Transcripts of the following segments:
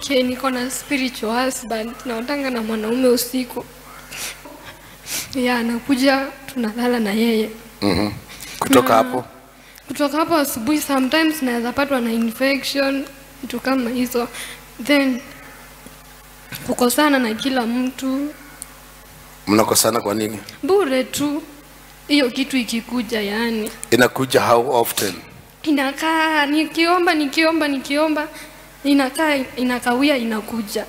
Okay, niko na spiritual husband. Naotanga na mwanaume usiku. Ya, anakuja tunalala na yeye. Mhm. Kutoka hapo Kutoka hapo asubuhi sometimes naweza patwa na infection, vitu kama hizo. Then kukosana na kila mtu mnakosana kwa nini? bure tu. Hiyo kitu ikikuja yani. Inakuja how often? Inakaa nikiomba nikiomba nikiomba inakaa inakawia inakuja.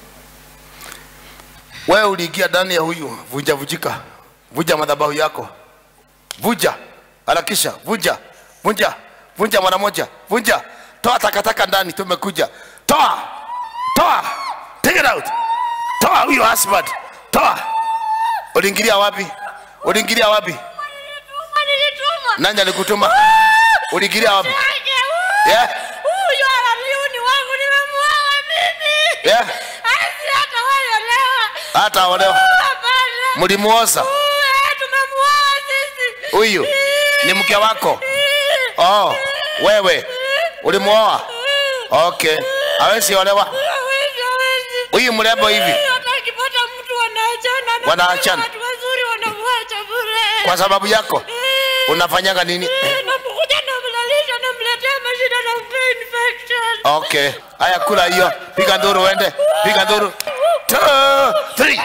Wewe uliingia ndani ya huyu, vunja vujika, vunja madhabahu yako, vunja, harakisha, vunja, vunja, vunja mara moja, vunja, toa takataka ndani, tumekuja, toa, toa, take it out, toa huyo husband, toa. Uliingilia wapi? Uliingilia wapi? Nilituma. Nani alikutuma? Uliingilia wapi? Yeah, Huyu analiuni wangu nimemuoa mimi. yeah, Asi hata wewe leo. hata olewa. Hapana. Mlimuoza Huyu, eh, tumemuoa sisi. huyu, ni mke wako? Oh, wewe ulimuoa? Okay, hawezi olewa. Hawezi, hawezi. Huyu mrembo hivi Hata akipata mtu wanaachana. na Wanaachana. Watu wazuri wanamwacha bure. kwa sababu yako Eh, unafanyanga nini? eh, napokuja namlalisha namletea mashida nampea infection. Okay, haya, kula hiyo, piga nduru, uende, piga nduru. Two, three.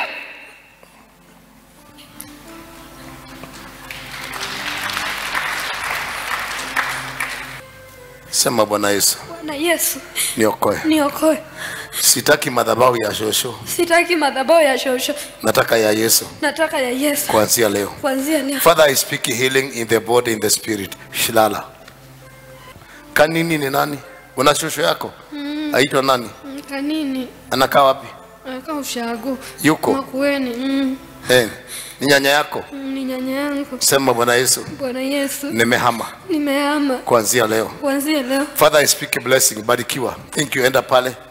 Sema Bwana Yesu, Bwana Yesu, niokoe. niokoe. Sitaki madhabahu ya shosho, Sitaki madhabahu ya shosho, nataka ya Yesu nataka ya Yesu. kuanzia leo. Kuanzia leo. Father, I speak healing in the body, in the spirit. Shilala. Kanini ni nani? Una shosho yako? Aitwa nani? Mm, Kanini Anakaa wapi? anakaa ushago Yuko? Makueni. Mm, Eh, ni nyanya yako? mm, ni nyanya yangu. Sema Bwana Yesu, Bwana Yesu, nimehama nimehama kuanzia leo. kuanzia leo. Father, I speak a blessing. Barikiwa. Thank you. Enda pale.